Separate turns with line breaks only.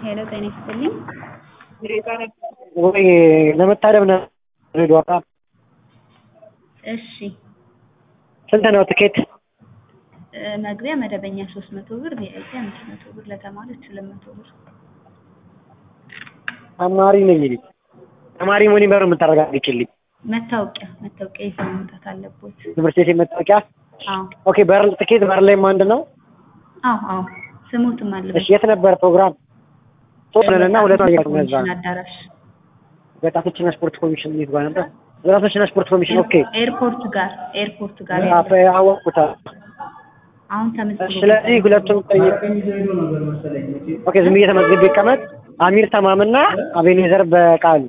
ሄሎ ጤና ይስጥልኝ።
ወይ ለመታደም ነው ድሬዳዋ ጋር
እሺ
ስንት ነው ትኬት?
እ መግቢያ መደበኛ ሶስት መቶ ብር ቪአይፒ አምስት መቶ ብር ለተማሪዎች ሁለት መቶ ብር
ተማሪ ነኝ እኔ ተማሪ መሆኔን በምን የምታረጋግጭልኝ?
መታወቂያ መታወቂያ ይዘው መምጣት አለቦት።
ትምህርት ቤት መታወቂያ?
አዎ
ኦኬ በር ትኬት በር ላይ አንድ ነው?
አዎ አዎ ስሙትም አለበት
እሺ የት ነበር ፕሮግራም? ሶስት ነን እና ሁለት ነው እዛ
ኮሚሽን አዳራሽ
ወጣቶችና ስፖርት ኮሚሽን የት ጋር ነበር? ወጣቶችና ስፖርት ኮሚሽን ኦኬ
ኤርፖርት ጋር ኤርፖርት ጋር
አፈ አወቅኩት።
አሁን ተመዝግቦ
ስለዚህ ሁለቱም ጠይቅ ኦኬ ዝም ብዬ ተመዝግቤ ይቀመጥ። አሚር ተማምና አቤኔዘር በቃሉ